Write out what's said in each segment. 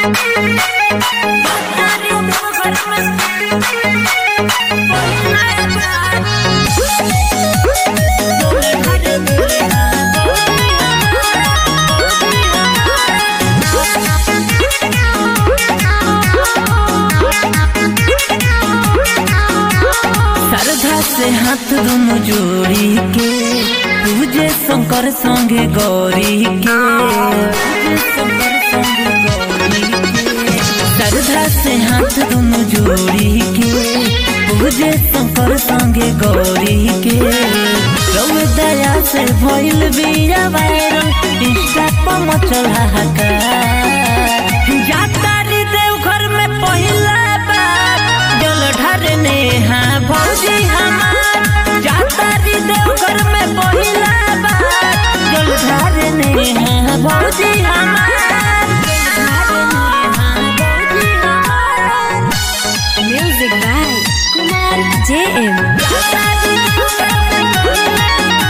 श्रद्धा से हाथ दोनों जोड़ी के पूजे शंकर संगे गौरी के पूजे शंकर संगे गौरी के श्रद्धा से हाथ दोनों जोड़ी के पूजे शंकर संगे गौरी के रउए दया से भइल बिया वायरल इंस्टा पर मचल हाहाकार जाता रे देवघर में पहिला बार जल ढारने हाँ भौजी हमार जाता रे देवघर में पहिला बार जल ढारने हाँ भौजी हमार जल ढारने हाँ भौजी हमार Music by Kumar JM. जाता रे देवघर में पहिला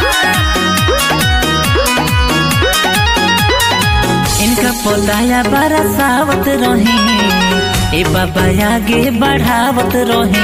इनका पौधाया बड़ा सावत रहे ए बाबा आगे बढ़ावत रहे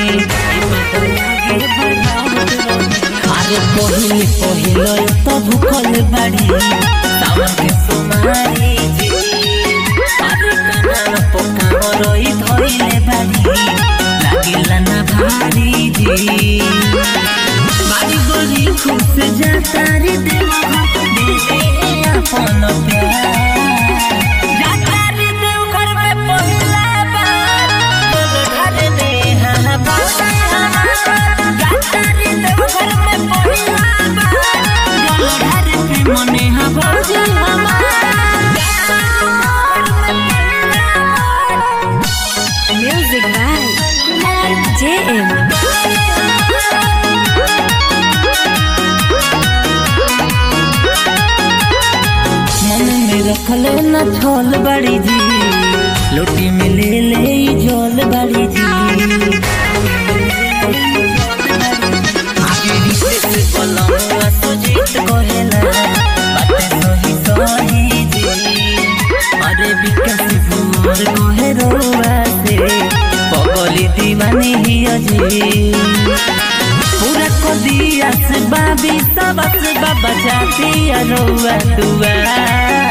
अरे पहिले पहिले तो भूखल बाड़ी सावन के सोमारी जी अरे कनाल पोकाव रोई धोइले बाड़ी लागिला ना भारी जी बाड़ी गोरी खुश जाता रे देवा दिल से अपन प्यार जाता रे देवघर में पहिला बार बोल ढारे ने हाँ बाबा हमार जाता रे देवघर में पहिला बार बोल ढारे के मने हाँ भौजी हमार जाता रे देवघर में पहिला बार Music by Kumar JM. मन में रखल न छोल बड़ी जी लोटी में ले ले ई झोल बड़ी जी आगे रिश्ते से पलंगवा सुजीत कहेला बातें सही सही जी अरे विकास भूर कहे रोवा से पगली दीवानी ही अजी पूरा को दिया से बाबी सबस बाबा जाती अरुआ दुआ